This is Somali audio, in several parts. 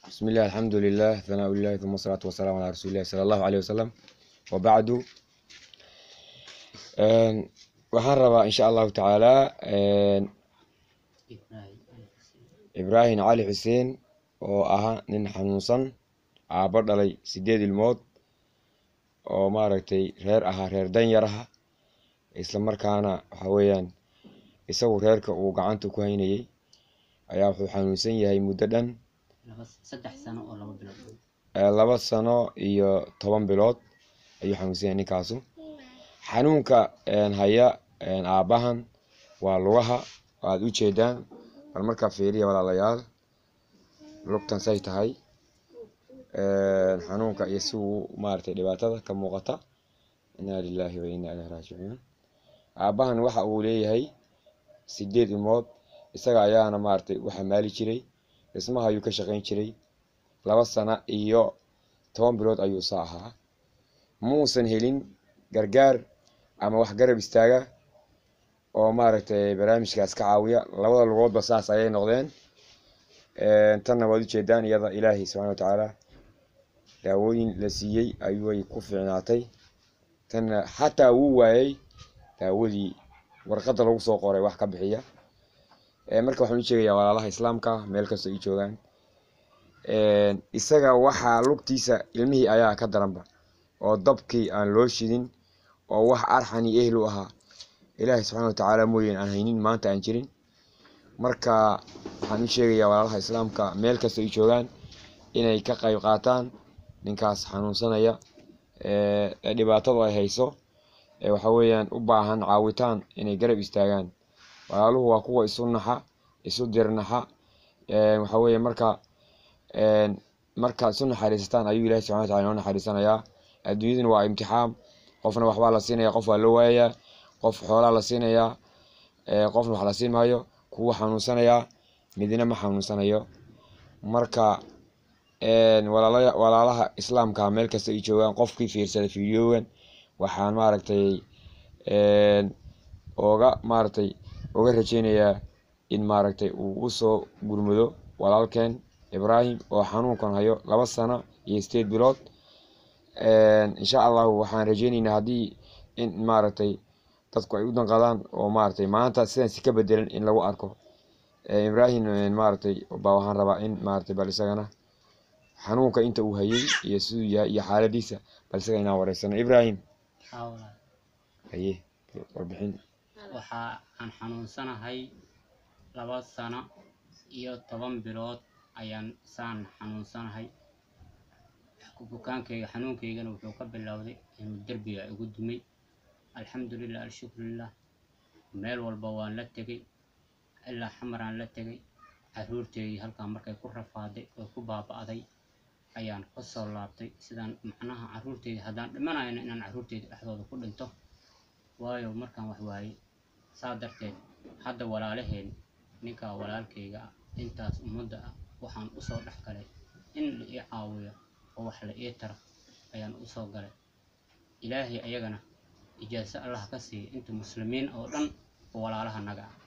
بسم الله الحمد لله ثناء الله ثم الصلاة والسلام على رسول الله صلى الله عليه وسلم وبعد Een, waxaan rabaa insha allahu tacaala een, ibraahim cali xuseen oo ahaa nin xanuunsan aabbo dhalay sideed ilmood oo maaragtay reer ahaa reer danyar aha isla markaana waxa weeyaan isagu reerka uu gacanta ku haynayay ayaa wuxuu xanuunsan yahay muddo dhan saddex sano oo laba bilood ee, laba sano iyo toban bilood ayuu xanuunsan yahay ninkaasu xanuunka een, haya een, aabbahan waa lugaha aad u jeedaan bal markaa fiiriya walaalayaal lugtan say tahay een, xanuunka iyo si uu maaragtay dhibaatada ka muuqata inaa lilaahi wa inaa ilaihi raajicuun aabbahan waxa uu leeyahay sideed ilmood isaga ayaana maaragtay u xamaali jiray dhismaha ayuu ka shaqayn jiray laba sana iyo toban bilood ayuu saa ahaa muusan helin gargaar ama wax garab istaaga oo maaragtay barnaamijkaas ka caawiya labada lugoodba saas ayay noqdeen Een, tanna waad ujeedaan iyada ilaahay subxaana watacaala daawooyin la siiyey ayuay ku fiicnaatay tanna xataa wuu waayey daawadii warqadda lagu soo qoray wax ka bixiya Ee, marka waxaan u sheegayaa walaalaha islaamka meel kastoo ay joogaan Een, isaga waxaa lugtiisa ilmihii ayaa ka daranba oo dabkii aan loo shidin oo wax arxani ehel u ahaa ilaahay subxaana watacaala mooyeen aan haynin maanta aan jirin marka waxaan u sheegayaa walaalaha islaamka meel kastoo ay joogaan inay ka qayb qaataan ninkaas xanuunsanaya ee ee dhibaatadu ay hayso ee waxa weeyaan u baahan caawitaan inay garab istaagaan walaaluhu waa kuwa isu naxa isu dirnaxa Een, waxa weeye marka een, markaad isu naxariisataan ayuu ilaahay subxana wataala inoo naxariisanayaa adduunyaduna waa imtixaan qofna waxbaa la siinaya qof waa loo waayayaa qof xoolaa la siinayaa ee, qofna wax la siin maayo kuwa xanuunsanayaa midna ma xanuunsanayo marka een, walaalaya walaalaha islaamka meel kasta ay joogaan qofkii fiirsada fiidiyogan waxaan maaragtay een, ooga maaragtay uga rajeynayaa in maaragtay uu usoo gurmado walaalkeen ibraahim oo xanuunkan hayo laba sano iyo sideed bilood Een, insha allahu waxaan rajeyneynaa haddii in maaragtay dadku ay u danqadaan oo maaragtay maanta sidan si ka bedelan in lagu arko Ee, ibraahim een, maaragtay baa waxaan rabaa in maaragtay bal isagana xanuunka inta uu hayay iyo siduu yahay iyo xaaladiisa bal isaga inaan wareysano ibraahim xawla haye warbixin waxa aan xanuunsanahay laba sano iyo toban bilood ayaan saan xanuunsanahay bukaankayga xanuunkaygana wuxuu ka bilowday inuu derbiga igu dumay alxamdulilah alshukrulilah meel walba waan la tegay ilaa xamaraan la tegay caruurteydii halkaa markay ku rafaaday oo ku baaba'day ayaan ka soo laabtay sidaan macnaha caruurteyda haddaan dhimanayna inaan caruurteyda dhexdooda ku dhinto waayo markaan wax waayey saa darteed hadda walaalaheen ninkaa walaalkayga ah intaas ummadda ah waxaan usoo dhex galay in la ii caawiyo oo wax la ii taro ayaan usoo galay ilaahay ayagana ijaaso allah ka siiya inta muslimiin oo dhan oo walaalaha naga ah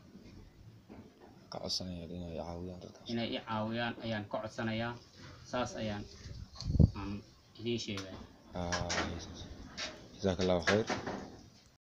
ka codsanaya inay caawiyaan dadkaas inay i caawiyaan ayaan ka codsanayaa saas ayaan aan idiin sheegaya Ah, jazaak allahu khayr